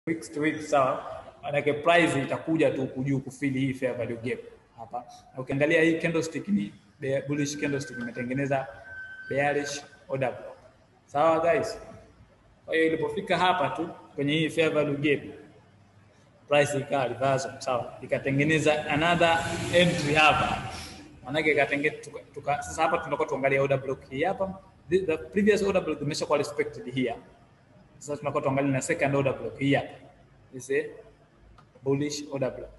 weeks to weeks sawa manake price itakuja tu kujuu kufili hii fair value gap hapa na ukiangalia hii candlestick ni bear- bullish candlestick imetengeneza bearish order block sawa guys kwa hiyo ilipofika hapa tu kwenye hii fair value gap price ikawa reversal sawa ikatengeneza another entry hapa manake ikatengeneza tuka, tuka, sasa hapa tunakuwa tuangalia order block hii hapa the, the previous order block imeshakuwa respected here sasa tunakuwa tuangalia na second order block hii hapa this is a bullish order block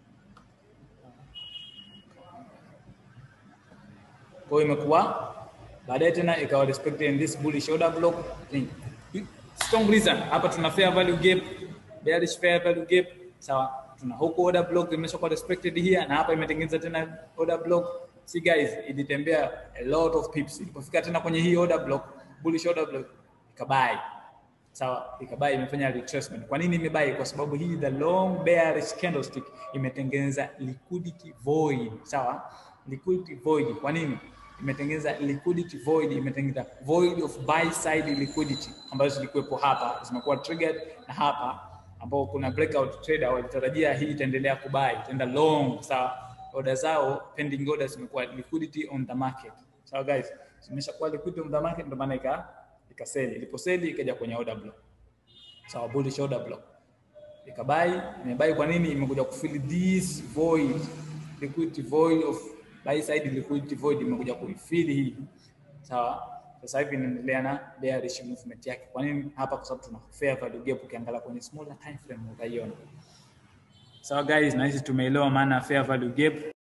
kwa hiyo imekuwa baadaye tena ikawa respected in this bullish order block thing. strong reason hapa tuna fair value gap bearish fair value gap sawa tuna huko order block imeshakuwa respected here na hapa imetengeneza tena order block see guys ilitembea a lot of pips ilipofika tena kwenye hii order block bullish order block ikabai sawa ikabai imefanya retracement kwa nini imebai kwa sababu hii the long bearish candlestick imetengeneza liquidity void sawa liquidity void kwa nini imetengeneza liquidity void imetengeneza void of buy side liquidity ambazo zilikuwepo hapa zimekuwa triggered na hapa ambao kuna breakout trader walitarajia hii itaendelea kubai itaenda long sawa order zao pending orders zimekuwa liquidity on the market sawa guys zimeshakuwa liquidity on the market ndio maana ika ikaseli iliposeli ikaja kwenye order block sawa bullish order block ikabai imebai kwa nini imekuja kufill this void liquidity void of buy side liquidity void imekuja kuifill hii sawa sasa hivi inaendelea na bearish movement yake kwa nini hapa kwa sababu tuna fair value gap ukiangalia kwenye smaller time frame utaiona sawa guys na hizi tumeelewa maana ya fair value gap